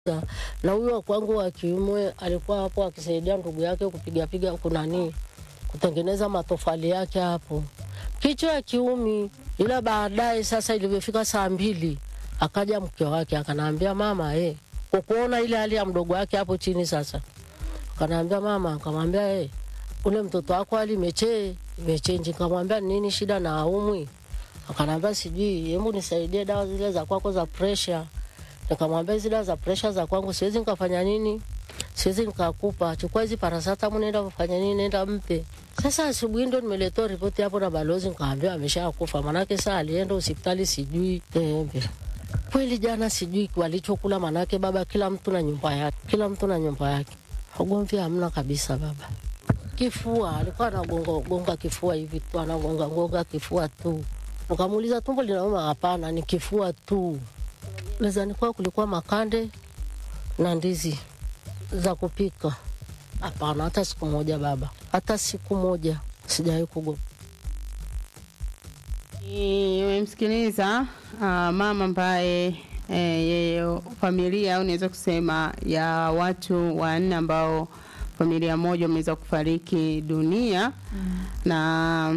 na huyo wa kwangu wa kiume alikuwa hapo akisaidia ndugu yake kupigapiga kunani kutengeneza matofali yake hapo, kichwa ya kiumi. Ila baadaye sasa, ilivyofika saa mbili, akaja mke wake akanaambia mama, eh, kwa kuona ile hali ya mdogo wake hapo chini sasa, akanaambia mama, akamwambia eh, ule mtoto wako hali imeche imechenji. Nikamwambia nini shida na aumwi? Akanaambia sijui, hebu nisaidie dawa zile za kwako za pressure. Nikamwambia hizi dawa za pressure za kwangu siwezi nikafanya nini, siwezi nikakupa, chukua hizi parasatamu, nenda kufanya nini, nenda mpe. Sasa asubuhi ndo nimeletewa ripoti hapo na balozi, nikaambia ameshakufa, manake saa alienda hospitali sijui embe kweli jana sijui walichokula, manake baba, kila mtu na nyumba yake, kila mtu na nyumba yake, ugomvi hamna kabisa. Baba kifua alikuwa anagonga gonga kifua hivi tu, anagonga gonga kifua tu. Nikamuuliza tumbo linauma? Hapana, ni kifua tu. Mezani kwao kulikuwa makande na ndizi za kupika. Hapana, hata siku moja baba, hata siku moja sijawahi kugo Umemsikiliza uh, mama ambaye eh, yeye familia au naweza kusema ya watu wanne ambao familia moja wameweza kufariki dunia mm. na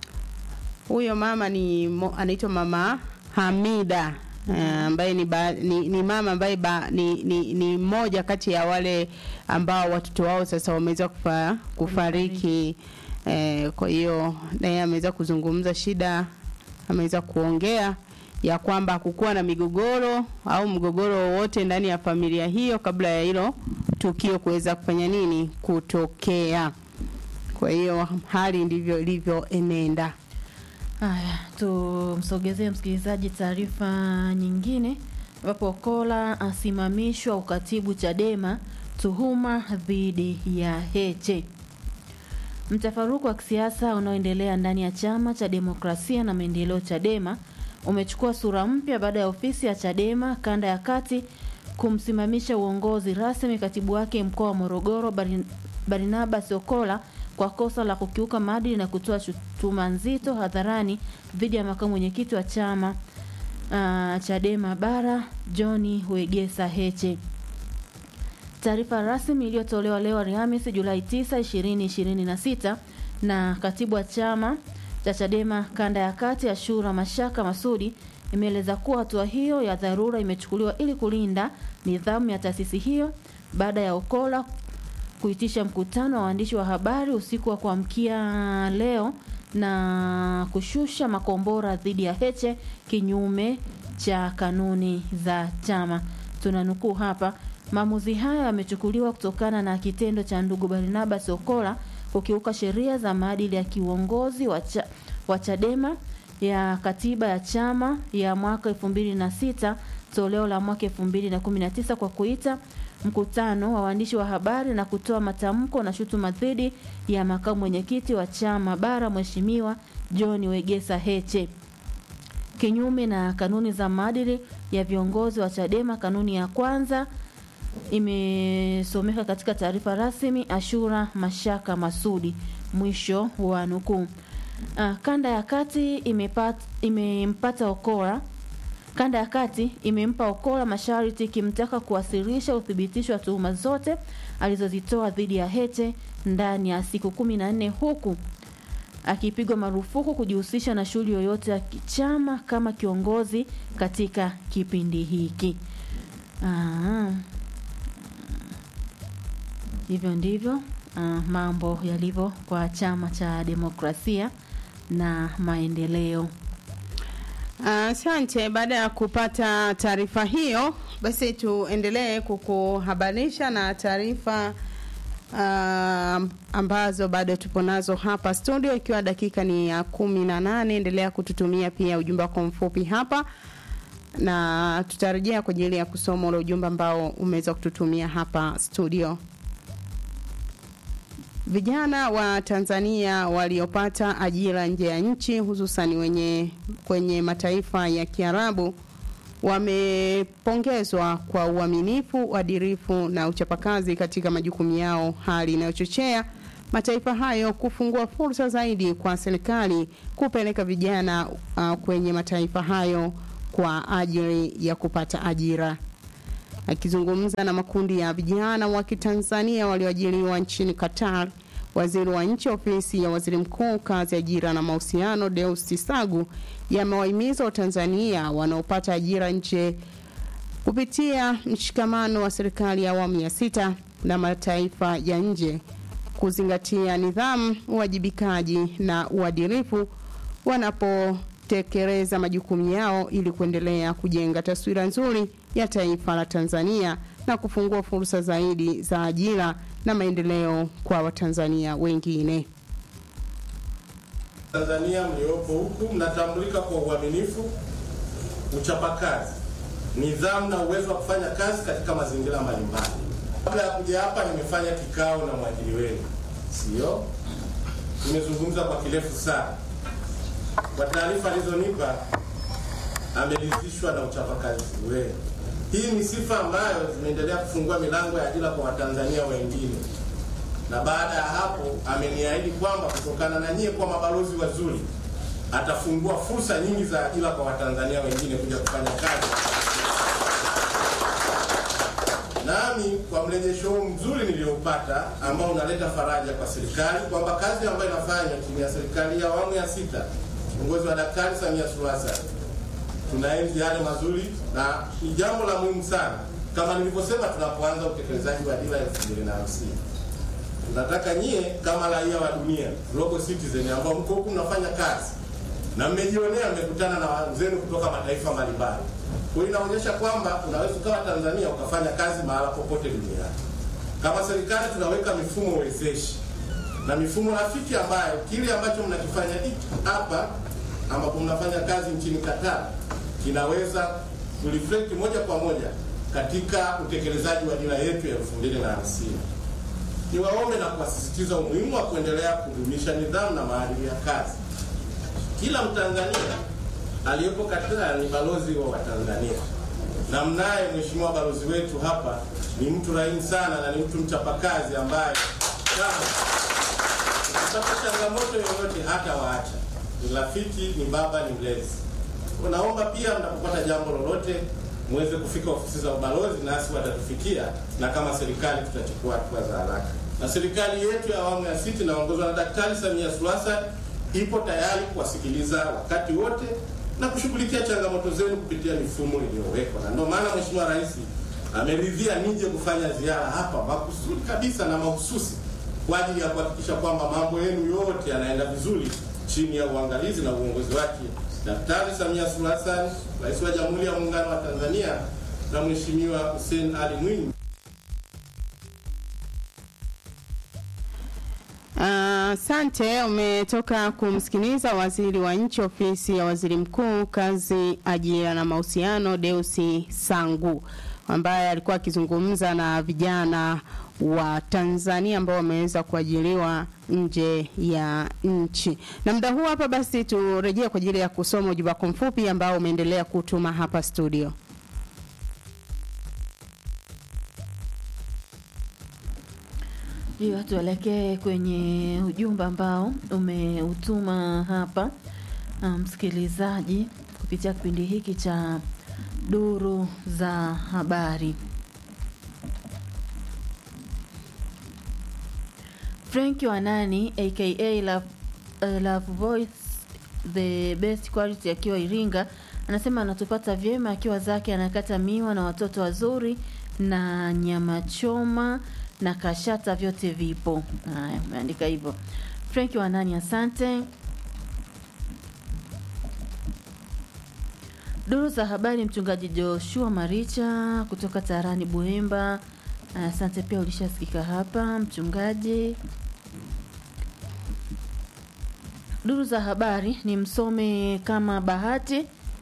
huyo mama ni mo- anaitwa mama Hamida eh, ambaye ni, ba, ni, ni mama ambaye ba, ni, ni, ni mmoja kati ya wale ambao watoto wao sasa wameweza kufa, kufariki eh, kwa hiyo naye ameweza kuzungumza shida ameweza kuongea ya kwamba hakukuwa na migogoro au mgogoro wowote ndani ya familia hiyo kabla ya hilo tukio kuweza kufanya nini kutokea. Kwa hiyo hali ndivyo ilivyoenenda. Haya, tumsogezee msikilizaji taarifa nyingine, ambapo Kola asimamishwa ukatibu Chadema tuhuma dhidi ya Heche. Mtafaruku wa kisiasa unaoendelea ndani ya chama cha demokrasia na maendeleo Chadema umechukua sura mpya baada ya ofisi ya Chadema kanda ya kati kumsimamisha uongozi rasmi katibu wake mkoa wa Morogoro Barin- Barnabas Okola kwa kosa la kukiuka maadili na kutoa shutuma nzito hadharani dhidi ya makamu mwenyekiti wa chama uh, Chadema bara John Wegesa Heche. Taarifa rasmi iliyotolewa leo Alhamisi Julai 9, 2026 na katibu wa chama cha Chadema kanda ya kati Ashura Mashaka Masudi imeeleza kuwa hatua hiyo ya dharura imechukuliwa ili kulinda nidhamu ya taasisi hiyo baada ya Okola kuitisha mkutano wa waandishi wa habari usiku wa kuamkia leo na kushusha makombora dhidi ya Heche kinyume cha kanuni za chama. Tunanukuu hapa, maamuzi haya yamechukuliwa kutokana na kitendo cha ndugu Barnabas Okola kukiuka sheria za maadili ya kiuongozi wa, cha, wa Chadema ya katiba ya chama ya mwaka 2006 toleo la mwaka 2019 kwa kuita mkutano wa waandishi wa habari na kutoa matamko na shutuma dhidi ya makamu mwenyekiti wa chama bara Mheshimiwa John Wegesa Heche kinyume na kanuni za maadili ya viongozi wa Chadema. Kanuni ya kwanza imesomeka katika taarifa rasmi Ashura Mashaka Masudi, mwisho wa nukuu. Uh, kanda ya kati imepata, imempata Okola Kanda ya kati imempa Okola masharti ikimtaka kuwasilisha uthibitisho wa tuhuma zote alizozitoa dhidi ya Heche ndani ya siku kumi na nne huku akipigwa marufuku kujihusisha na shughuli yoyote ya kichama kama kiongozi katika kipindi hiki. Aa, hivyo ndivyo ah, mambo yalivyo kwa chama cha demokrasia na maendeleo. Asante. baada ya kupata taarifa hiyo, basi tuendelee kukuhabarisha na taarifa uh, ambazo bado tupo nazo hapa studio, ikiwa dakika ni ya kumi na nane. Endelea kututumia pia ujumbe wako mfupi hapa na tutarejea kwa ajili ya kusoma ule ujumbe ambao umeweza kututumia hapa studio. Vijana wa Tanzania waliopata ajira nje ya nchi hususan wenye kwenye mataifa ya Kiarabu wamepongezwa kwa uaminifu, uadilifu na uchapakazi katika majukumu yao, hali inayochochea mataifa hayo kufungua fursa zaidi kwa serikali kupeleka vijana uh, kwenye mataifa hayo kwa ajili ya kupata ajira. Akizungumza na makundi ya vijana wa Kitanzania walioajiriwa nchini Qatar, waziri wa nchi ofisi ya waziri mkuu kazi, ajira na mahusiano, Deus Sagu yamewahimiza Watanzania wanaopata ajira nje kupitia mshikamano wa serikali ya awamu ya sita na mataifa ya nje kuzingatia nidhamu, uwajibikaji na uadilifu wanapotekeleza majukumu yao ili kuendelea kujenga taswira nzuri ya taifa la Tanzania na kufungua fursa zaidi za ajira na maendeleo kwa Watanzania wengine. Tanzania mliopo huku mnatambulika kwa uaminifu, uchapakazi, nidhamu na uwezo wa kufanya kazi katika mazingira mbalimbali. Kabla ya kuja hapa, nimefanya kikao na mwajiri wenu, sio? Nimezungumza kwa kirefu sana. Kwa taarifa alizonipa, ameridhishwa na uchapakazi wenu. Hii ni sifa ambayo zimeendelea kufungua milango ya ajira kwa Watanzania wengine na baada ya hapo ameniahidi kwamba kutokana na nyie kwa mabalozi wazuri atafungua fursa nyingi za ajira kwa Watanzania wengine kuja kufanya kazi. Nami kwa mrejesho huu mzuri niliopata ambao unaleta faraja kwa serikali kwamba kazi ambayo inafanywa chini ya serikali ya awamu ya sita uongozi wa Daktari Samia Suluhu Hassan tunaenzi yale mazuri na ni jambo la muhimu sana, kama nilivyosema, tunapoanza utekelezaji wa dira ya elfu mbili na hamsini tunataka nyie kama raia wa dunia global citizen ambao mko huku mnafanya kazi na mmejionea, mmekutana na wenzenu kutoka mataifa mbalimbali. Kwa hiyo inaonyesha kwamba unaweza ukawa Tanzania ukafanya kazi mahala popote duniani. Kama serikali tunaweka mifumo wezeshi na mifumo rafiki ambayo kile ambacho mnakifanya hiki hapa ambapo mnafanya kazi nchini Qatar kinaweza kureflect moja kwa moja katika utekelezaji wa dira yetu ya elfu mbili na hamsini. Niwaombe na kuwasisitiza umuhimu wa kuendelea kudumisha nidhamu na maadili ya kazi. Kila Mtanzania aliyepo Qatar ni balozi wa Watanzania, na mnaye mheshimiwa balozi wetu hapa ni mtu rahini sana na ni mtu mchapakazi ambaye kama ukipata changamoto yoyote hata waacha, ni rafiki, ni baba, ni mlezi. Naomba pia mnapopata jambo lolote muweze kufika ofisi za ubalozi, nasi watatufikia, na kama serikali tutachukua hatua za haraka. Na serikali yetu ya awamu ya sita inaongozwa na Daktari Samia Suluhu Hassan ipo tayari kuwasikiliza wakati wote na kushughulikia changamoto zenu kupitia mifumo iliyowekwa, na ndio maana Mheshimiwa Rais ameridhia nije kufanya ziara hapa makusudi kabisa na mahususi kwa ajili ya kuhakikisha kwamba mambo yenu yote yanaenda vizuri chini ya uangalizi na uongozi wake Daktari Samia Suluhu Hassan, Rais wa Jamhuri ya Muungano wa Tanzania na Mheshimiwa Hussein Ali Mwinyi. Asante. Uh, umetoka kumsikiliza waziri wa nchi ofisi ya waziri mkuu kazi, ajira na mahusiano, Deusi Sangu ambaye alikuwa akizungumza na vijana wa Tanzania ambao wameweza kuajiriwa nje ya nchi. Na muda huu hapa basi turejee kwa ajili ya kusoma ujumbe wako mfupi ambao umeendelea kutuma hapa studio. Ndio, tuelekee kwenye ujumbe ambao umeutuma hapa msikilizaji, um, kupitia kipindi hiki cha duru za habari. Frank Wanani aka Love, uh, Love Voice the best quality akiwa Iringa anasema anatupata vyema akiwa zake anakata miwa na watoto wazuri na nyama choma na kashata vyote vipo. Haya, umeandika hivyo. Frank Wanani, asante. Duru za habari, mchungaji Joshua Maricha kutoka Tarani Buemba, asante pia, ulishasikika hapa mchungaji. Duru za habari ni msome kama Bahati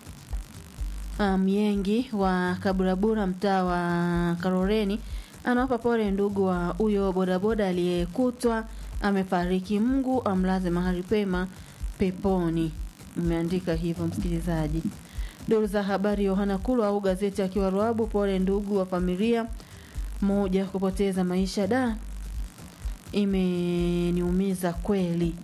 Myengi um, wa Kaburabura, mtaa wa Karoreni anawapa pole ndugu wa huyo bodaboda aliyekutwa amefariki. Mungu amlaze mahali pema peponi. Umeandika hivyo msikilizaji. Duru za habari, Yohana Kulu au gazeti akiwa Ruabu, pole ndugu wa familia moja kupoteza maisha, da imeniumiza kweli.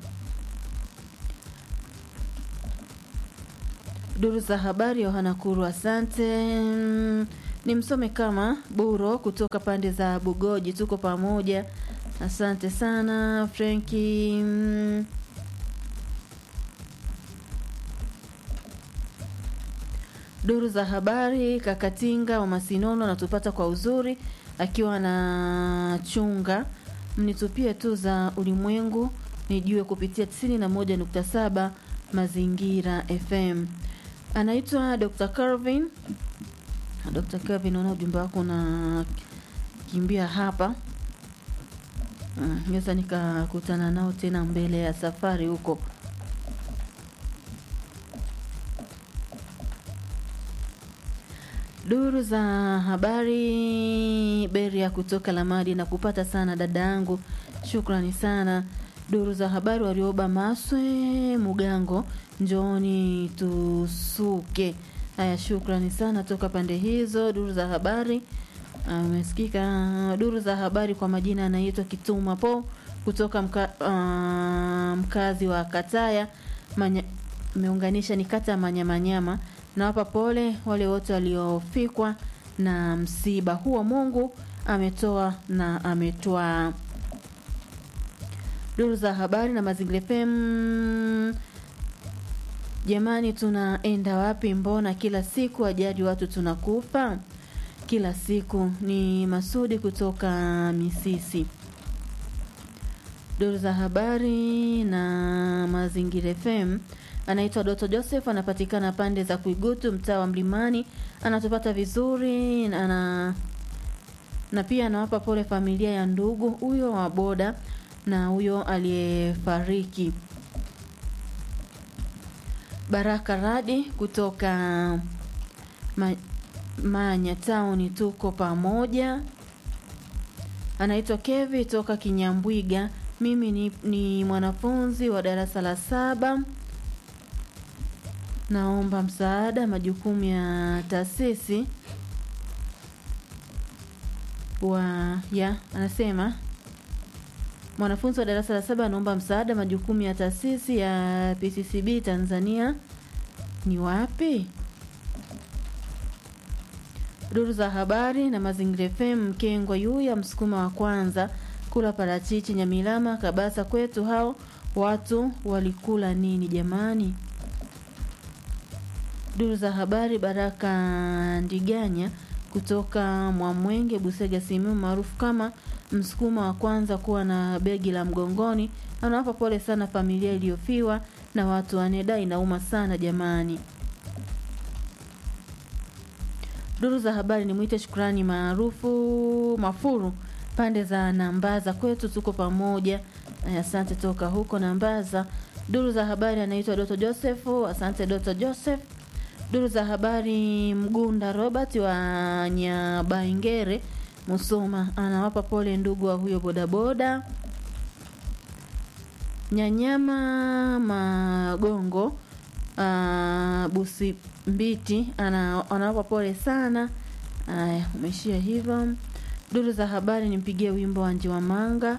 Duru za habari, Yohana Kulu, asante. ni msome kama Buro kutoka pande za Bugoji. Tuko pamoja, asante sana Frenki. Mm. Duru za habari, Kakatinga wa Masinono anatupata kwa uzuri akiwa na chunga mnitupie tu za ulimwengu nijue kupitia 91.7 Mazingira FM. Anaitwa Dr. Calvin. Dr. Calvin, naona ujumbe wako unakimbia hapa. Mm, Naweza nikakutana nao tena mbele ya safari huko. Duru za habari Beria kutoka Lamadi na kupata sana dada yangu, shukrani sana. Duru za habari Warioba Maswe Mugango, njooni tusuke. Haya, shukrani sana toka pande hizo. Duru za habari umesikika. Duru za habari kwa majina anaitwa Kituma Po kutoka mka, ah, mkazi wa Kataya Manya, meunganisha ni kata ya Manyamanyama. Nawapa pole wale wote waliofikwa na msiba huo. Mungu ametoa na ametwaa. Duru za habari na Mazingira FM. Jamani, tunaenda wapi? Mbona kila siku ajali watu tunakufa kila siku? Ni Masudi kutoka Misisi. Duru za habari na Mazingira FM anaitwa Doto Joseph, anapatikana pande za Kuigutu, mtaa wa Mlimani. Anatupata vizuri na, ana, na pia anawapa pole familia ya ndugu huyo wa boda na huyo aliyefariki. Baraka Radi kutoka ma, Manya Town, tuko pamoja. Anaitwa Kevi toka Kinyambwiga. Mimi ni, ni mwanafunzi wa darasa la saba naomba msaada majukumu ya taasisi wa ya anasema mwanafunzi wa darasa la saba anaomba msaada majukumu ya taasisi ya PCCB Tanzania ni wapi? Duru za habari na Mazingira FM Mkengwa Yuya msukuma wa kwanza kula parachichi Nyamilama Kabasa kwetu hao watu walikula nini jamani? Duru za habari Baraka Ndiganya kutoka Mwamwenge Busega Simiu maarufu kama msukuma wa kwanza kuwa na begi la mgongoni anawapa pole sana familia iliyofiwa na watu waneda inauma sana jamani. Duru za habari ni mwite shukrani maarufu Mafuru pande za Nambaza kwetu tuko pamoja. Asante toka huko Nambaza. Duru za habari anaitwa Doto Joseph. Asante Doto Joseph. Duru za habari Mgunda Robert wa Nyabaingere Musoma anawapa pole ndugu wa huyo bodaboda. Nyanyama Magongo uh, Busi Mbiti ana, anawapa pole sana. Aya, umeshia hivyo. Duru za habari nimpigie wimbo wa Njiwa Manga.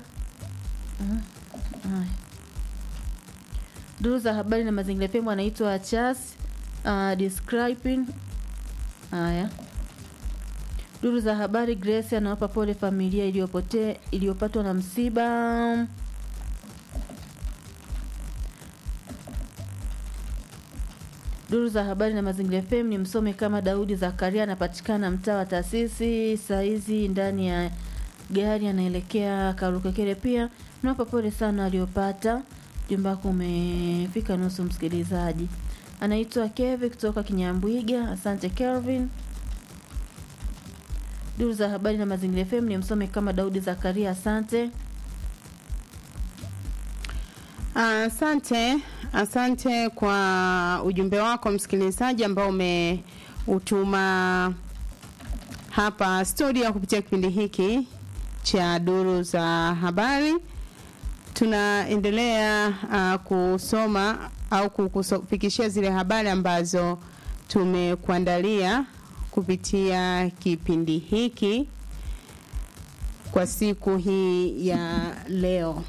Uh, Duru za habari na mazingira FM anaitwa Chas uh, describing haya. Duru za habari Grace anawapa pole familia iliyopotea iliyopatwa na msiba. Duru za habari na mazingira FM ni msome kama Daudi Zakaria anapatikana mtaa wa taasisi saizi ndani ya gari anaelekea Karukekere. Pia nawapa pole sana waliopata. Jumba wako umefika nusu, msikilizaji. Anaitwa Kevin kutoka Kinyambwiga. Asante Kelvin. Duru za habari na mazingira FM ni msome kama Daudi Zakaria. Asante. Asante, asante kwa ujumbe wako msikilizaji ambao umeutuma hapa studio kupitia kipindi hiki cha duru za habari. Tunaendelea uh, kusoma au kukufikishia zile habari ambazo tumekuandalia kupitia kipindi hiki kwa siku hii ya leo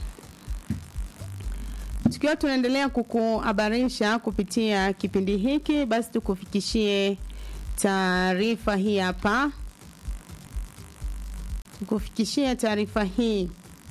tukiwa tunaendelea kukuhabarisha kupitia kipindi hiki, basi tukufikishie taarifa hii hapa kukufikishia taarifa hii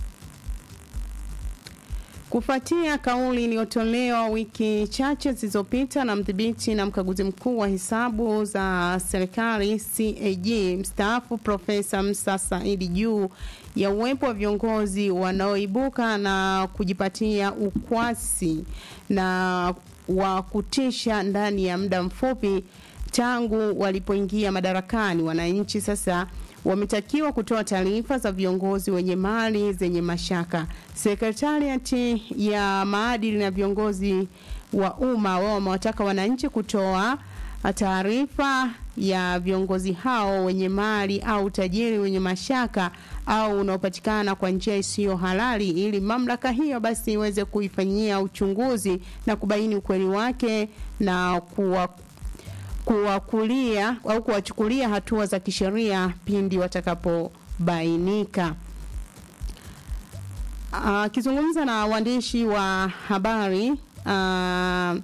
kufuatia kauli iliyotolewa wiki chache zilizopita na mdhibiti na mkaguzi mkuu wa hesabu za serikali CAG mstaafu Profesa Musa Saidi juu ya uwepo wa viongozi wanaoibuka na kujipatia ukwasi na wa kutisha ndani ya muda mfupi tangu walipoingia madarakani. Wananchi sasa wametakiwa kutoa taarifa za viongozi wenye mali zenye mashaka. Sekretariati ya maadili na viongozi wa umma wao wamewataka wananchi kutoa taarifa ya viongozi hao wenye mali au tajiri wenye mashaka au unaopatikana kwa njia isiyo halali ili mamlaka hiyo basi iweze kuifanyia uchunguzi na kubaini ukweli wake na kuwa kuwakulia au kuwachukulia hatua za kisheria pindi watakapobainika. Akizungumza na waandishi wa habari uh,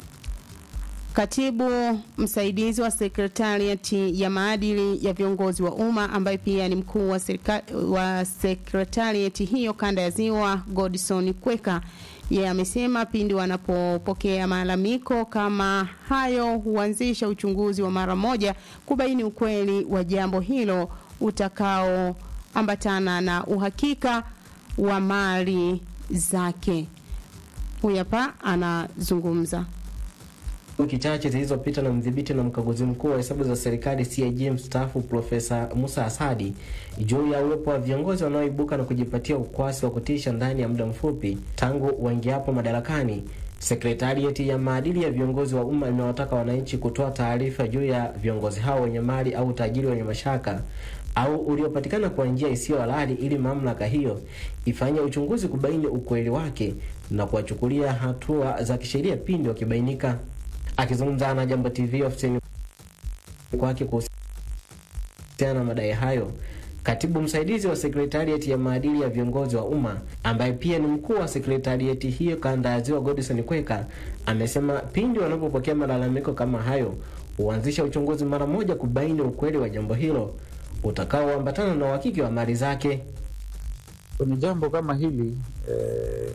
katibu msaidizi wa sekretariati ya maadili ya viongozi wa umma ambaye pia ni mkuu wa, wa sekretariati hiyo kanda ya Ziwa, Godson Kweka yeye amesema pindi wanapopokea malalamiko kama hayo huanzisha uchunguzi wa mara moja kubaini ukweli wa jambo hilo utakaoambatana na uhakika wa mali zake. Huyu hapa anazungumza. Wiki chache zilizopita na mdhibiti na mkaguzi mkuu wa hesabu za serikali CAG mstaafu Profesa Musa Asadi juu ya uwepo wa viongozi wanaoibuka na kujipatia ukwasi wa kutisha ndani ya muda mfupi tangu waingiapo madarakani. Sekretarieti ya maadili ya viongozi wa umma imewataka wananchi kutoa taarifa juu ya viongozi hao wenye mali au tajiri wenye mashaka au uliopatikana kwa njia isiyo halali ili mamlaka hiyo ifanye uchunguzi kubaini ukweli wake na kuwachukulia hatua za kisheria pindi wakibainika. Akizungumza na Jambo TV ofisini kwake kuhusiana na madai hayo, katibu msaidizi wa sekretarieti ya maadili ya viongozi wa umma ambaye pia ni mkuu wa sekretarieti hiyo kanda ya Ziwa, Godson Kweka, amesema pindi wanapopokea malalamiko kama hayo huanzisha uchunguzi mara moja kubaini ukweli wa jambo hilo utakaoambatana na uhakiki wa mali zake. Kwenye jambo kama hili eh,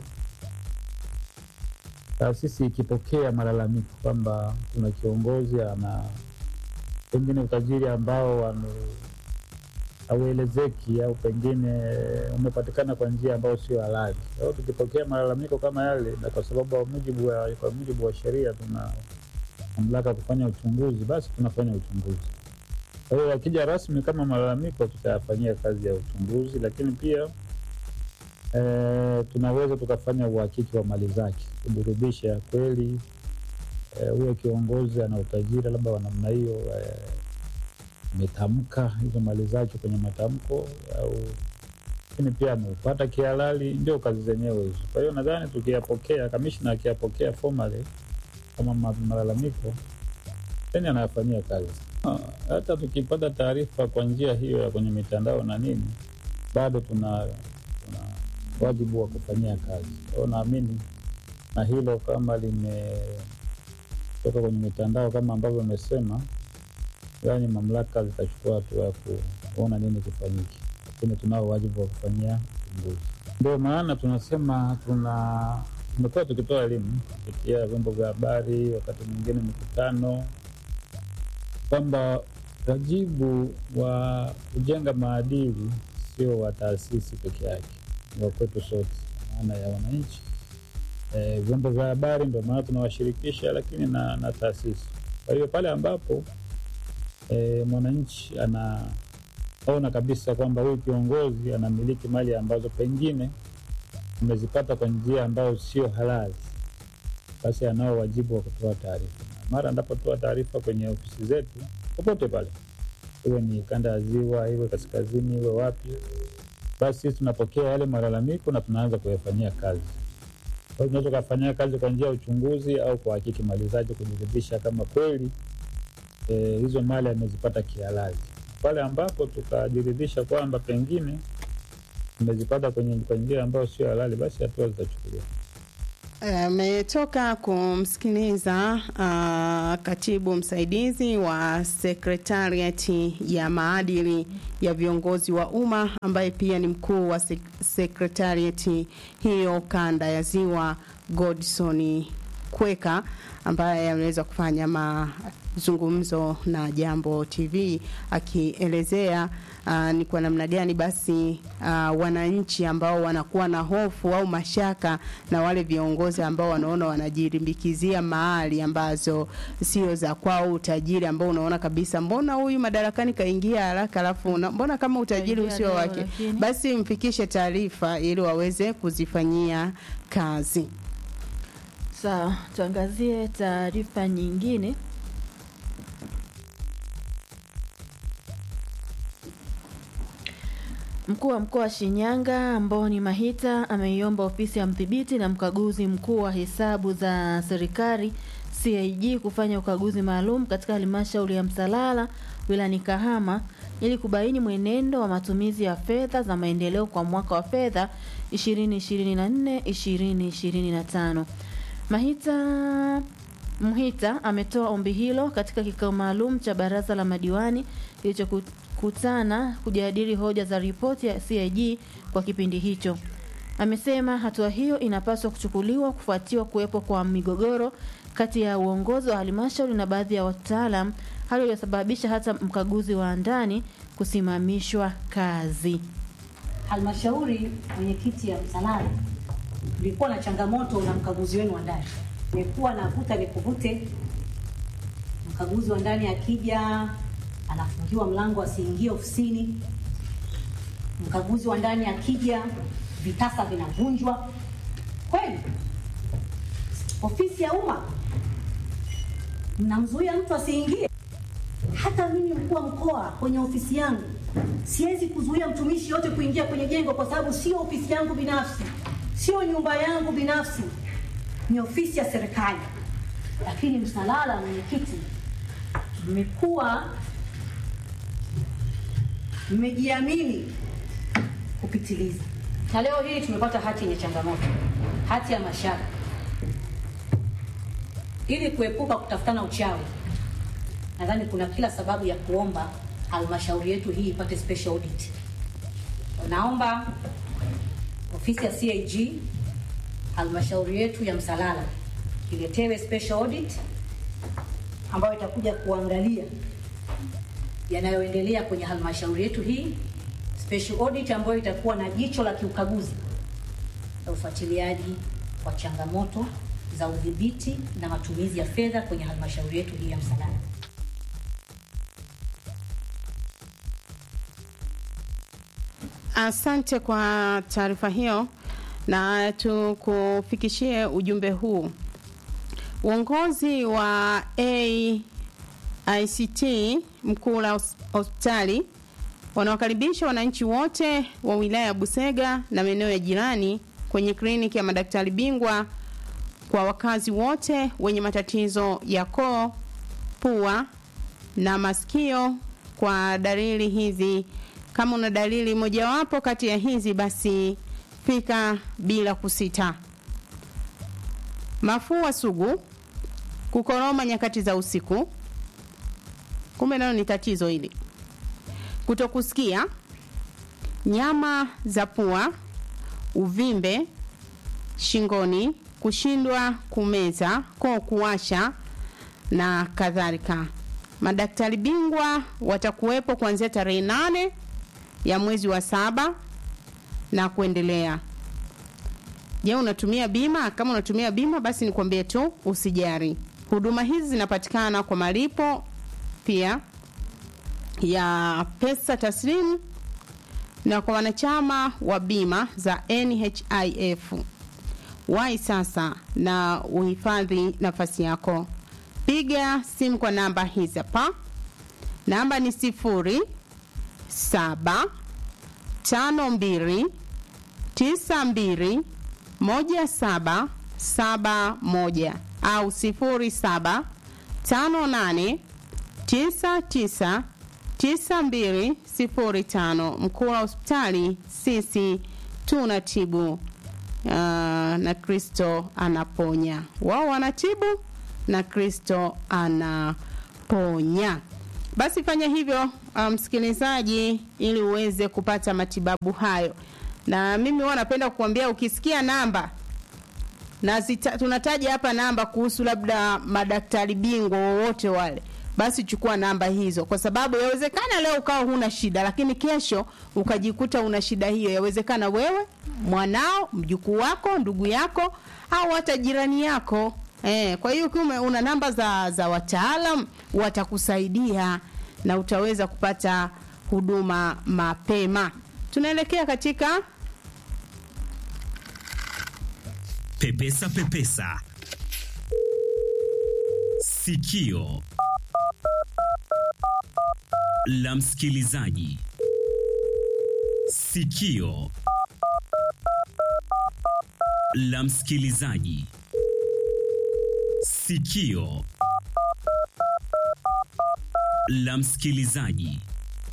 taasisi ikipokea malalamiko kwamba kuna kiongozi ana pengine utajiri ambao hauelezeki au pengine umepatikana kwa njia ambayo sio halali. Kwa hiyo tukipokea malalamiko kama yale, na kwa sababu wa mujibu wa, kwa mujibu wa sheria tuna mamlaka kufanya uchunguzi, basi tunafanya uchunguzi. Kwa hiyo yakija rasmi kama malalamiko, tutayafanyia kazi ya uchunguzi, lakini pia e, tunaweza tukafanya uhakiki wa mali zake, kudhurubisha kweli huyo e, kiongozi ana utajiri labda wa namna hiyo ametamka e, hizo mali zake kwenye matamko au lakini pia ameupata kihalali, ndio kazi zenyewe hizo. Kwa hiyo nadhani tukiyapokea, kamishna akiyapokea formally kama malalamiko, then anayafanyia kazi. Hata tukipata taarifa kwa njia hiyo ya kwenye mitandao na nini, bado tuna, tuna wajibu wa kufanyia kazi. Kwa hiyo naamini na hilo kama limetoka kwenye mitandao kama ambavyo amesema, yani mamlaka zitachukua hatua ya kuona nini kifanyike, lakini tunao wajibu wa kufanyia uchunguzi. Ndio maana tunasema tuna tumekuwa tukitoa elimu kupitia vyombo vya habari, wakati mwingine mikutano, kwamba wajibu wa kujenga maadili sio wa taasisi peke yake, ni wa kwetu sote, maana ya wananchi e, vyombo vya habari, ndio maana tunawashirikisha, lakini na, na taasisi. Kwa hiyo pale ambapo e, mwananchi anaona kabisa kwamba huyu kiongozi anamiliki mali ambazo pengine amezipata kwa njia ambayo sio halali, basi anao wajibu wa kutoa taarifa. Mara anapotoa taarifa kwenye ofisi zetu popote pale, iwe ni kanda ya Ziwa, iwe kaskazini, iwe wapi, basi sisi tunapokea yale malalamiko na tunaanza kuyafanyia kazi. Kwa hiyo tunaweza kufanyia kazi kwa njia ya uchunguzi au kuhakiki mali zake, kujiridhisha kama kweli e, hizo mali amezipata kihalali. Pale ambapo tukajiridhisha kwamba pengine amezipata kwenye kwa njia ambayo sio halali, basi hatua zitachukuliwa. ametoka kumsikiliza uh, katibu msaidizi wa sekretariati ya maadili ya viongozi wa umma ambaye pia ni mkuu wa sek- sekretariati hiyo kanda ya ziwa Godson Kweka ambaye ameweza kufanya mazungumzo na Jambo TV akielezea uh, ni kwa namna gani basi uh, wananchi ambao wanakuwa na hofu au mashaka na wale viongozi ambao wanaona wanajirimbikizia mahali ambazo sio za kwao, utajiri ambao unaona kabisa, mbona huyu madarakani kaingia haraka, alafu una- mbona kama utajiri Kaingia usio leo, wake, lakini- basi mfikishe taarifa ili waweze kuzifanyia kazi. Sawa, tuangazie taarifa nyingine. Mkuu wa mkoa wa Shinyanga Amboni Mahita ameiomba ofisi ya mdhibiti na mkaguzi mkuu wa hesabu za serikali CAG kufanya ukaguzi maalum katika halmashauri ya Msalala wilayani Kahama ili kubaini mwenendo wa matumizi ya fedha za maendeleo kwa mwaka wa fedha 2024 2025. Mahita Mhita ametoa ombi hilo katika kikao maalum cha baraza la madiwani kilichokutana kujadili hoja za ripoti ya CAG kwa kipindi hicho. Amesema hatua hiyo inapaswa kuchukuliwa kufuatiwa kuwepo kwa migogoro kati ya uongozi wa halmashauri na baadhi ya wataalam, hali iliyosababisha hata mkaguzi wa ndani kusimamishwa kazi. halmashauri mwenyekiti ya Msalala, tulikuwa na changamoto na mkaguzi wenu wa ndani, imekuwa na vuta ni kuvute. Mkaguzi wa ndani akija anafungiwa mlango asiingie ofisini, mkaguzi wa ndani akija vitasa vinavunjwa. Kweli ofisi ya umma mnamzuia mtu asiingie? Hata mimi mkuu wa mkoa kwenye ofisi yangu siwezi kuzuia mtumishi yote kuingia kwenye jengo kwa sababu sio ofisi yangu binafsi, sio nyumba yangu binafsi, ni ofisi ya serikali. Lakini Msalala, mwenyekiti, mmekuwa mmejiamini kupitiliza, na leo hii tumepata hati yenye changamoto, hati ya mashaka, ili kuepuka kutafutana uchawi nadhani kuna kila sababu ya kuomba halmashauri yetu hii ipate special audit. Naomba ofisi ya CAG halmashauri yetu ya Msalala iletewe special audit ambayo itakuja kuangalia yanayoendelea kwenye halmashauri yetu hii, special audit ambayo itakuwa na jicho la kiukaguzi la ufuatiliaji wa changamoto za udhibiti na matumizi ya fedha kwenye halmashauri yetu hii ya Msalala. Asante kwa taarifa hiyo, na tukufikishie ujumbe huu. Uongozi wa AICT mkuu la hos- hospitali wanawakaribisha wananchi wote wa wilaya ya Busega na maeneo ya jirani kwenye kliniki ya madaktari bingwa kwa wakazi wote wenye matatizo ya koo, pua na masikio kwa dalili hizi. Kama una dalili mojawapo kati ya hizi, basi fika bila kusita: mafua sugu, kukoroma nyakati za usiku, kumbe nalo ni tatizo hili, kutokusikia, nyama za pua, uvimbe shingoni, kushindwa kumeza, koo kuwasha na kadhalika. Madaktari bingwa watakuwepo kuanzia tarehe nane ya mwezi wa saba na kuendelea. Je, unatumia bima? Kama unatumia bima, basi nikwambie tu usijari. Huduma hizi zinapatikana kwa malipo pia ya pesa taslimu na kwa wanachama wa bima za NHIF. Wahi sasa na uhifadhi nafasi yako. Piga simu kwa namba hizi hapa. Namba ni sifuri saba tano mbili tisa mbili moja saba saba moja au sifuri saba tano nane tisa tisa tisa mbili sifuri tano. Mkuu wa hospitali, sisi tunatibu uh, na Kristo anaponya. Wao wanatibu na Kristo anaponya. Basi fanya hivyo uh, msikilizaji, ili uweze kupata matibabu hayo. Na mimi huwa napenda kukuambia ukisikia namba na zita, tunataja hapa namba kuhusu labda madaktari bingwa wowote wale, basi chukua namba hizo, kwa sababu yawezekana leo ukawa huna shida, lakini kesho ukajikuta una shida hiyo. Yawezekana wewe, mwanao, mjukuu wako, ndugu yako au hata jirani yako. Eh, kwa hiyo ukiwa una namba za, za wataalam watakusaidia na utaweza kupata huduma mapema. Tunaelekea katika Pepesa Pepesa sikio la msikilizaji. Sikio la msikilizaji. Sikio la msikilizaji.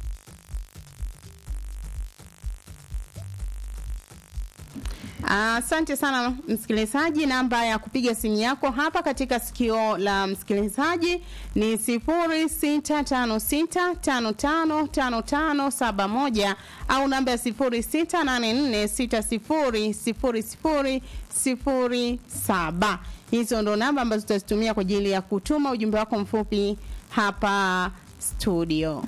Asante sana msikilizaji. Namba ya kupiga simu yako hapa katika sikio la msikilizaji ni sifuri sita tano sita tano tano tano tano saba moja au namba ya sifuri sita nane nne sita sifuri sifuri sifuri sifuri saba. Hizo ndo namba ambazo tutazitumia kwa ajili ya kutuma ujumbe wako mfupi hapa studio.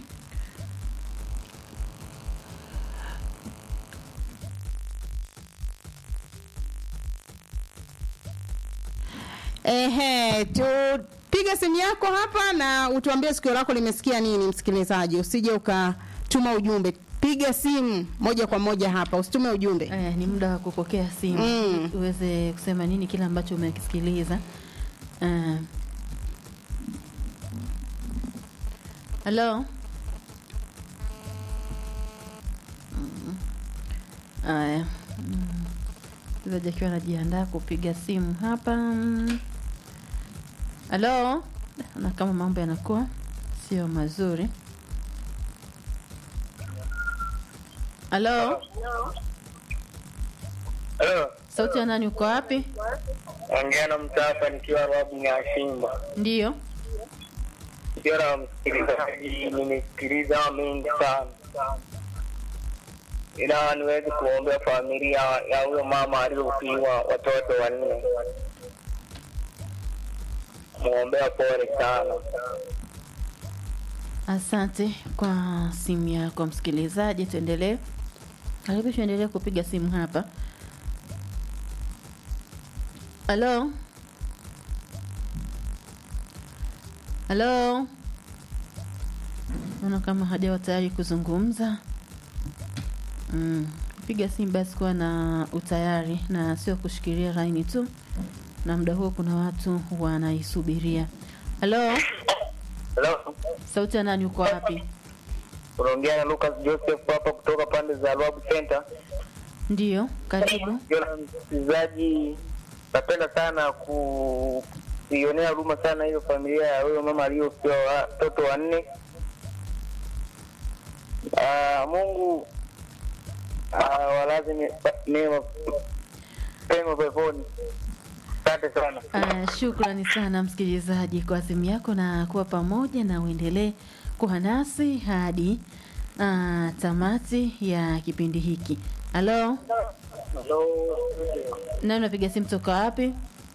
Ehe, tupiga simu yako hapa na utuambie sikio lako limesikia nini, msikilizaji. Usije ukatuma ujumbe, piga simu moja kwa moja hapa, usitume ujumbe. Eh, ni muda wa kupokea simu Mm. uweze kusema nini kile ambacho umekisikiliza. Eh. Hello. Mm. Aya. Mm. Msikilizaji akiwa anajiandaa kupiga simu hapa. Mm. Hello. Na kama mambo yanakuwa sio mazuri. Hello. Halo, Sauti ya nani uko wapi? ongea na mtu hapa nikiwa Rabu Nyashimba. Ndiyo. Nikiwa na msikilizaji, nimesikiliza mengi sana, ila niwezi kuombea familia ya huyo mama aliyofiwa watoto wanne, muombea pole sana. Asante kwa simu yako msikilizaji, tuendelee. Karibu tuendelee kupiga simu hapa. Halo, halo, naona kama hajawa tayari kuzungumza. Mm. Piga simu basi, kuwa na utayari na sio kushikilia laini tu, na muda huo kuna watu wanaisubiria. Halo, Halo, sauti ya nani? Uko wapi? unaongea na Lucas Joseph hapa kutoka pande za Rabu Center. Ndiyo, karibu. Nikiwa na msikilizaji, napenda sana ku kuionea huruma sana hiyo familia ya huyo mama aliyofiwa watoto wanne. Ah, Mungu ah, walaze me- mema pema peponi. Asante sana. Uh, shukrani sana msikilizaji kwa simu yako na kuwa pamoja na uendelee kuwa nasi hadi uh, tamati ya kipindi hiki. Halo, nani unapiga simu toka wapi?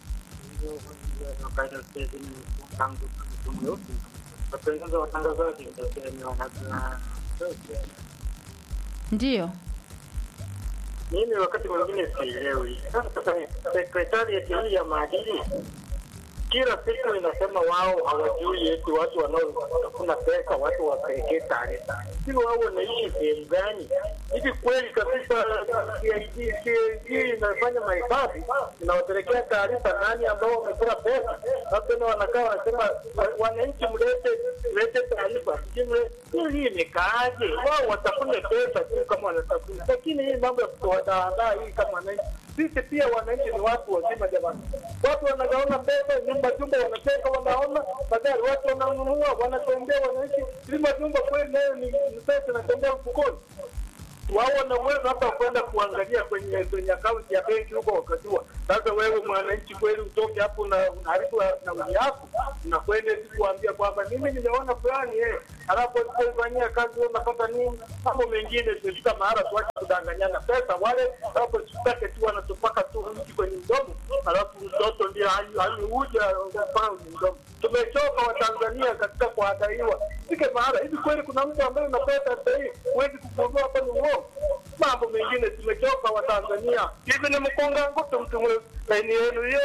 Ndiyo. Mimi wakati mwingine sielewi. Sasa sekretariati hii ya maadili kila siku inasema wao hawajui eti watu wanaotafuna pesa watu wapelekee taarifa. Hivi wao wanaishi sehemu gani? Hivi kweli kabisa CID CID inafanya mahifadhi inawapelekea taarifa nani ambao wamekula pesa? Sasa tena wanakaa wanasema wa- wananchi mlete mlete taarifa. Sijui mle- Hii imekaaje? Wao watafune pesa tu kama wanatafuna, lakini hii mambo ya kutoandaa hii kama wananchi sisi pia wananchi ni watu wazima jamani. Watu wanagaona pesa nyumba jumba, wanateka wanaona, baadaye watu wananunua, wanatembea wananchi. Ili majumba kweli nayo ni ni pesa inatembea mfukoni. wao wana uwezo hata kwenda kuangalia kwenye kwenye akaunti ya benki huko wakajua. Sasa wewe mwananchi kweli utoke hapo na unaharibu nauli yako, unakwenda tu kuambia kwamba mimi nimeona fulani eh, alafu alipofanyia kazi wewe unapata nini? Mambo mengine tumefika mahala tuache kudanganyana pesa. Wale alafu tusitake tu wanatupaka tu mti kwenye mdomo, alafu mtoto ndiye aliuja mpaka mdomo. Tumechoka Watanzania katika kuadaiwa. Fike mahala hivi, kweli kuna mtu ambaye una pesa sasa hivi huwezi kugundua hapa ni uongo. Mambo mengine tumechoka Watanzania. Hivi ni mkonga ngutu mtu laini yenu yo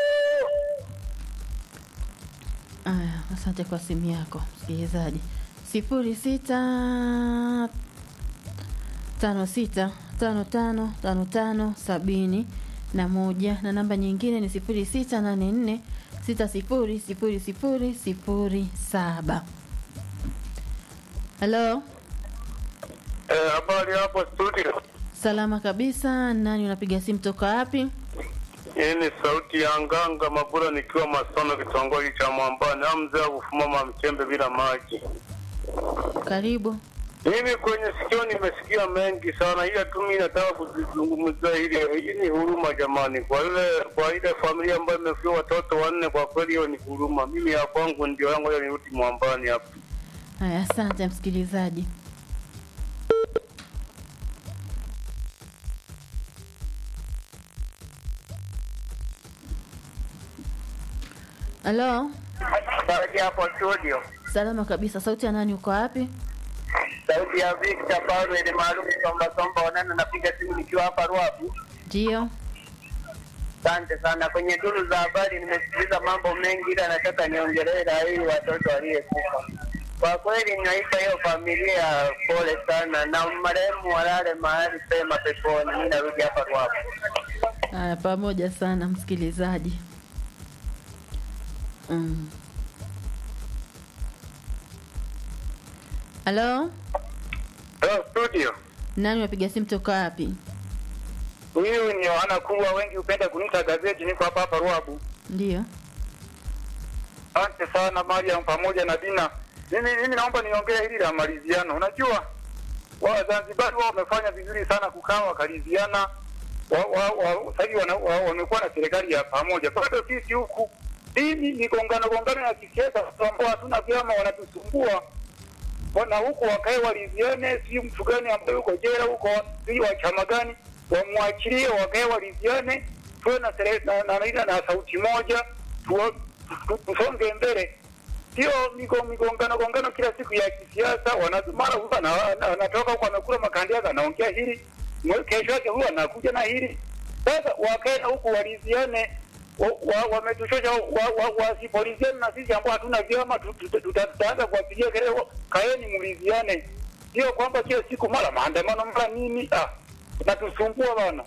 Aya, asante kwa simu yako msikilizaji. sifuri sita tano sita tano tano tano tano sabini na moja na namba nyingine ni sifuri sita nane nne sita sifuri sifuri sifuri sifuri saba. Halo, Eh, habari hapo studio. salama kabisa. Nani unapiga simu toka wapi? Hii ni sauti ya Nganga Mabura nikiwa Masono, kitongoji cha Mwambani. Au mzee wa kufumama mchembe bila maji. Karibu. Mimi kwenye sikio nimesikia mengi sana, ila tu mimi nataka kuzungumzia ile. Hii ni huruma jamani, kwa ile kwa ile familia ambayo imefiwa watoto wanne, kwa kweli hiyo ni huruma. Mimi ya kwangu ndio yangu, ya nirudi Mwambani hapa. Haya, asante msikilizaji. Halo, Sauti hapo studio. salama kabisa. Sauti ya nani? Uko wapi? Sauti ya Victor Paulo ile maalum Somba Somba wanana napiga simu nikiwa hapa Ruabu. Ndio. Asante sana. Kwenye duru za habari nimesikiliza mambo mengi, ila nataka niongelee la hii watoto waliyekufa. Kwa kweli naipa hiyo familia pole sana, na marehemu walale mahali pema peponi. Mimi narudi hapa Ruabu. Haya, pamoja sana msikilizaji. Mm. Halo, Hello studio. nani unapiga simu toka wapi? Huyu ni wana kubwa wengi hupenda kuniita gazeti, niko hapa hapa Ruabu. Ndio. Asante sana Mariam pamoja na Dina. Mimi mimi naomba niongee hili la maliziano. Unajua Wazanzibari wao wamefanya vizuri sana kukaa wakaliziana. Wa, wa, wa, sasa hivi wana- wa- wamekuwa na serikali ya pamoja. Kwa hiyo sisi huku hii ni migongano gongano ya kisiasa ambao hatuna vyama wanatusumbua. Wana huku wakae waliziane, si mtu gani ambaye uko jela huko, si wa chama gani, wamwachilie wakae waliziane, tuwe na sere- na, na, na, na sauti moja, tuwa- tu- tusonge mbele. Sio migo- migongano gongano kila siku ya kisiasa. wana- Mara huyu ana- ana- anatoka huko amekula makandi yake anaongea hili, mwe- kesho yake huyu anakuja na hili. Sasa wakae na huku waliziane, wa- wa- wametushosha wa- wa- wasipoliziane na sisi ambao hatuna vyama, tu- tu- tuta- tutaanza kuwapigia kelele, wa- kaeni mliziane. Sio kwamba kila siku mara maandamano mara nini, ah, natusumbua bana.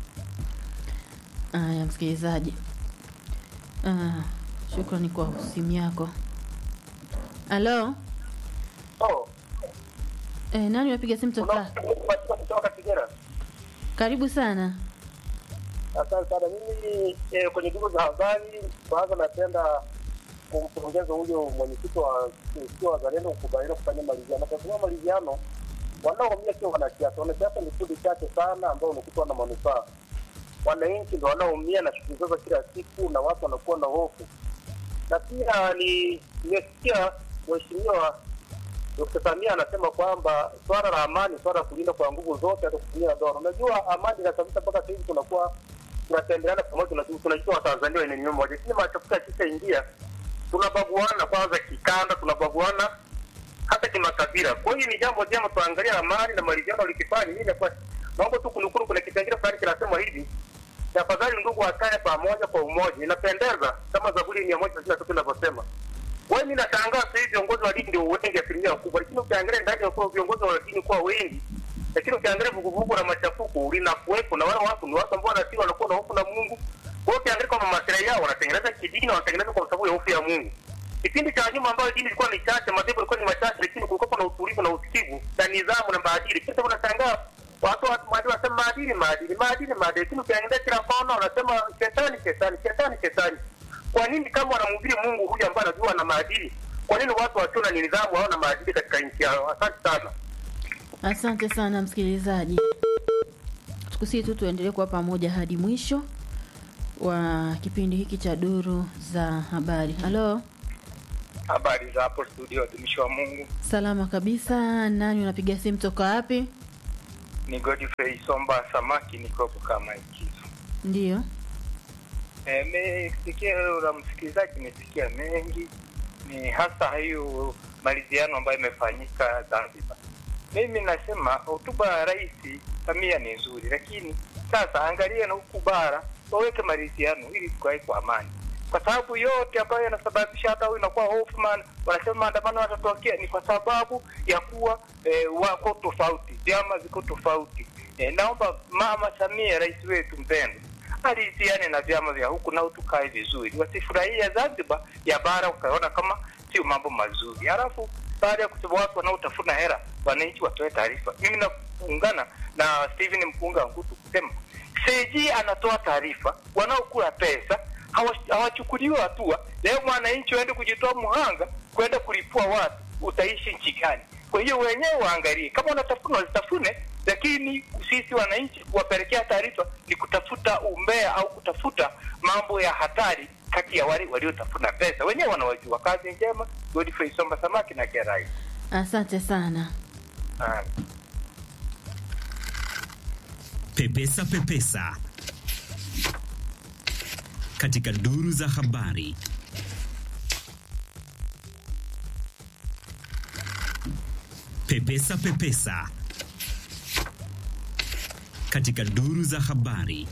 Haya, msikilizaji. Ah, shukrani kwa simu yako. Halo, Oh, eh, nani unapiga simu toka? kutoka Kigera. Karibu sana. Asante sana. Mimi eh, kwenye duru za habari, kwanza napenda kumpongeza huyo mwenyekiti wa sio wazalendo kukubaliana kufanya maliziano, kwa sababu maliziano wanaoumia sio wanasiasa. Wanasiasa ni kundi chache sana ambao unakuta wana manufaa. Wananchi ndo wanaoumia na shughuli zao za kila siku, na watu wanakuwa na hofu. Na pia ni nimesikia mheshimiwa Dkt. Samia anasema kwamba swala la amani, swala la kulinda kwa nguvu zote, hata kutumia dola. Unajua amani inasababisha mpaka sasa hivi tunakuwa tunatembeleana pamoja, tunajua tunajua Watanzania wenye nyumba moja, lakini machafuko yakishaingia tunabaguana kwanza kikanda, tunabaguana hata kimakabila. Kwa hiyo ni jambo jema tuangalia amani na maridhiano likifanya nini. Kwa naomba tu kunukuru, kuna kipengele fulani kinasema hivi tafadhali ndugu wakae pamoja kwa umoja. Inapendeza kama Zaburi mia moja thelathini na tatu inavyosema. Wewe mimi nashangaa sasa hivi viongozi wa dini ndio wengi asilimia kubwa, lakini ukiangalia ndani ya kwa viongozi wa dini kuwa wengi, lakini ukiangalia vuguvugu la machafuko linakuwepo, na wale watu ni watu ambao wanatii wanakuwa na hofu na Mungu. Kwa hiyo ukiangalia kwa maslahi yao wanatengeneza kidini, wanatengeneza kwa sababu ya hofu ya Mungu. Kipindi cha nyuma ambayo dini ilikuwa ni chache, madhehebu ilikuwa ni machache, lakini kulikuwa na utulivu na usikivu na nidhamu na maadili. Sasa unashangaa watu wa maadili wanasema maadili, maadili, maadili, maadili, lakini ukiangalia kila kona wanasema shetani, shetani, shetani, shetani. Kwa nini kama wanamhubiri Mungu huyu ambaye anajua na maadili, kwa nini watu wasio na nidhamu hawana maadili katika nchi yao? Asante sana. Asante sana msikilizaji, tukusii tu tuendelee kuwa pamoja hadi mwisho wa kipindi hiki cha duru za habari. Halo, Habari za hapo studio, watumishi wa Mungu. salama kabisa. Nani unapiga simu toka wapi? Ni Godfrey Somba Samaki, niko kama ikizo. Ndiyo, Nimesikia la msikilizaji, nimesikia mengi, ni hasa hiyo maliziano ambayo imefanyika Zanzibar. Mimi nasema hotuba ya Rais Samia ni nzuri, lakini sasa angalia na huku bara waweke maridhiano ili tukae kwa amani, kwa sababu yote ambayo yanasababisha hata huyu inakuwa Hoffman wanasema maandamano yatatokea ni kwa sababu ya kuwa eh, wako tofauti, vyama ziko tofauti. Eh, naomba Mama Samia, rais wetu mpendwa, aliziane na vyama vya huku nao tukae vizuri, wasifurahia Zanzibar ya bara ukaona kama sio mambo mazuri. Halafu baada ya kusema watu wanaotafuna hela, wananchi watoe taarifa. Mimi naungana na Steven Mkunga Ngutu kusema CAG anatoa taarifa, wanaokula pesa hawa- hawachukuliwi hatua. Leo mwananchi waende kujitoa mhanga kwenda kulipua watu, utaishi nchi gani? Kwa hiyo wenyewe waangalie, kama wanatafuna wazitafune, lakini sisi wananchi kuwapelekea taarifa ni kutafuta umbea au kutafuta mambo ya hatari kati ya wale waliotafuna pesa. Wenyewe wanawajua. Kazi njema, Godfrey Somba Samaki na Kerai. asante sana. Ah. Pepesa Pepesa katika duru za habari. Pepesa Pepesa katika duru za habari.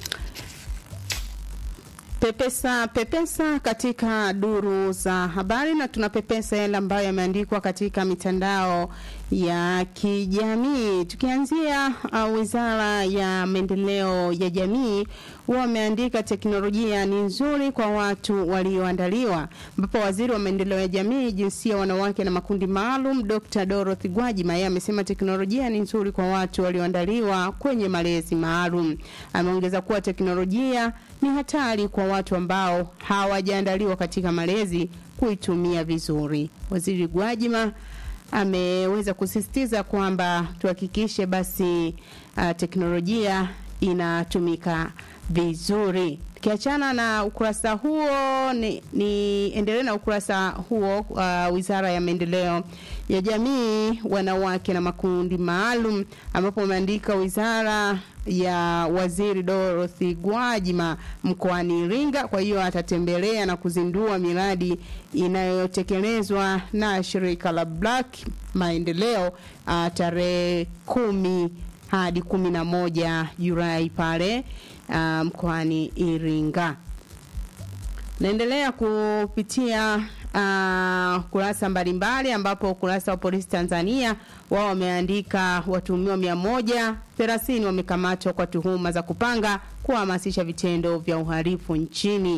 Pepesa pepesa katika duru za habari, na tunapepesa yale ambayo yameandikwa katika mitandao ya kijamii. Tukianzia uh, wizara ya maendeleo ya jamii wameandika teknolojia ni nzuri kwa watu walioandaliwa, ambapo waziri wa maendeleo ya jamii, jinsia, wanawake na makundi maalum Dr. Dorothy Gwajima yeye amesema teknolojia ni nzuri kwa watu walioandaliwa kwenye malezi maalum. Ameongeza kuwa teknolojia ni hatari kwa watu ambao hawajaandaliwa katika malezi kuitumia vizuri. Waziri Gwajima ameweza kusisitiza kwamba tuhakikishe basi uh, teknolojia inatumika vizuri. Tukiachana na ukurasa huo, ni, ni endelee na ukurasa huo uh, wizara ya maendeleo ya jamii, wanawake na makundi maalum, ambapo wameandika wizara ya waziri Dorothy Gwajima mkoani Iringa. Kwa hiyo atatembelea na kuzindua miradi inayotekelezwa na shirika la Black Maendeleo uh, tarehe kumi hadi kumi na moja Julai pale uh, mkoani Iringa. Naendelea kupitia uh, kurasa mbalimbali ambapo ukurasa wa polisi Tanzania wao wameandika watuhumiwa mia moja thelathini wamekamatwa kwa tuhuma za kupanga kuhamasisha vitendo vya uhalifu nchini.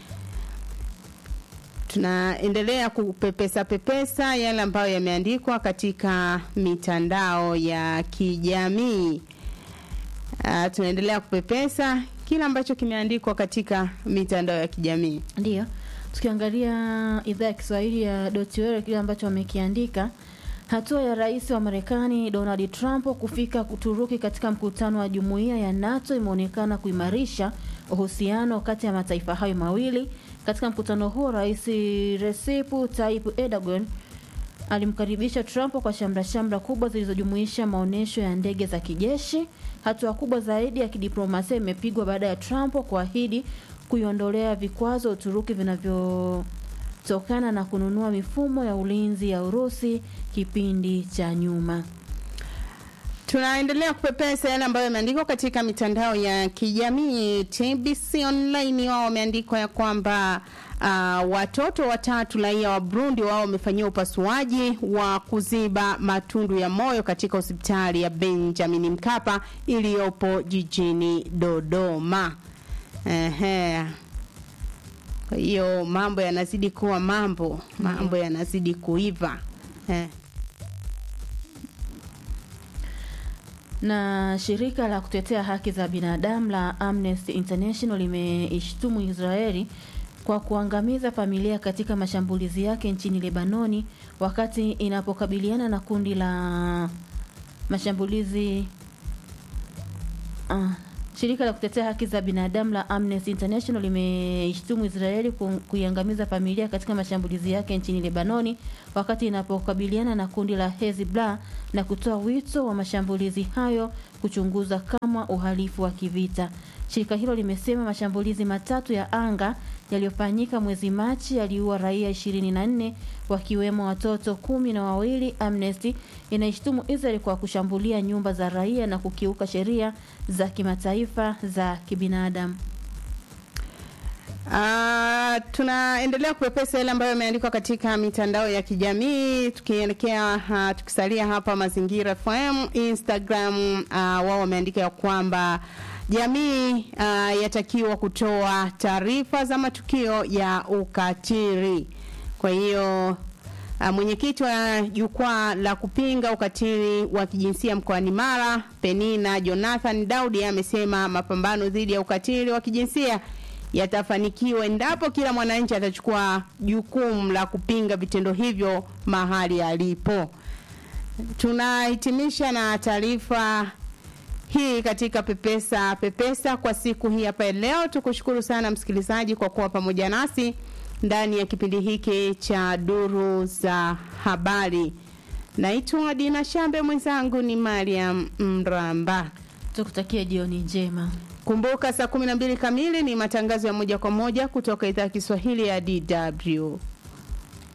Tunaendelea kupepesa pepesa yale ambayo yameandikwa katika mitandao ya kijamii. Uh, tunaendelea kupepesa kile ambacho kimeandikwa katika mitandao ya kijamii. Ndiyo, tukiangalia idhaa ya Kiswahili ya Dotiwele, kile ambacho wamekiandika hatua ya rais wa Marekani Donald Trump kufika Uturuki katika mkutano wa jumuiya ya NATO imeonekana kuimarisha uhusiano kati ya mataifa hayo mawili. Katika mkutano huo, rais Recep Tayyip Erdogan alimkaribisha Trump kwa shamra shamra kubwa zilizojumuisha maonyesho ya ndege za kijeshi. Hatua kubwa zaidi ya kidiplomasia imepigwa baada ya Trump kuahidi kuiondolea vikwazo Uturuki vinavyotokana na kununua mifumo ya ulinzi ya Urusi kipindi cha nyuma. Tunaendelea kupepesa yale ambayo yameandikwa katika mitandao ya kijamii. TBC Online wao wameandikwa ya kwamba uh, watoto watatu raia wa Burundi wao wamefanyiwa upasuaji wa kuziba matundu ya moyo katika hospitali ya Benjamin Mkapa iliyopo jijini Dodoma. Ehe. Kwa hiyo mambo yanazidi kuwa mambo, mambo yanazidi kuiva. Eh. Na shirika la kutetea haki za binadamu la Amnesty International limeishtumu Israeli kwa kuangamiza familia katika mashambulizi yake nchini Lebanoni wakati inapokabiliana na kundi la mashambulizi Ah, shirika la kutetea haki za binadamu la Amnesty International limeishtumu Israeli ku- kuiangamiza familia katika mashambulizi yake nchini Lebanoni wakati inapokabiliana na kundi la Hezbollah na kutoa wito wa mashambulizi hayo kuchunguza kama uhalifu wa kivita. Shirika hilo limesema mashambulizi matatu ya anga yaliyofanyika mwezi Machi yaliua raia 24 wakiwemo watoto kumi na wawili. Amnesty inaishtumu Israel kwa kushambulia nyumba za raia na kukiuka sheria za kimataifa za kibinadamu. Ah, tunaendelea kupepesa yale ambayo yameandikwa katika mitandao ya kijamii tukielekea uh, tukisalia hapa Mazingira FM Instagram uh, wao wameandika ya kwamba jamii uh, yatakiwa kutoa taarifa za matukio ya ukatili. Kwa hiyo Uh, mwenyekiti wa jukwaa la kupinga ukatili wa kijinsia mkoani Mara, Penina Jonathan Daudi amesema mapambano dhidi ya ukatili wa kijinsia yatafanikiwa endapo kila mwananchi atachukua jukumu la kupinga vitendo hivyo mahali alipo. Tunahitimisha na taarifa hii katika pepesa pepesa kwa siku hii hapa ya leo. Tukushukuru sana msikilizaji kwa kuwa pamoja nasi ndani ya kipindi hiki cha duru za habari. Naitwa Dina Shambe, mwenzangu ni Mariam Mramba. Tukutakie jioni njema. Kumbuka saa 12 kamili ni matangazo ya moja kwa moja kutoka idhaa ya Kiswahili ya DW.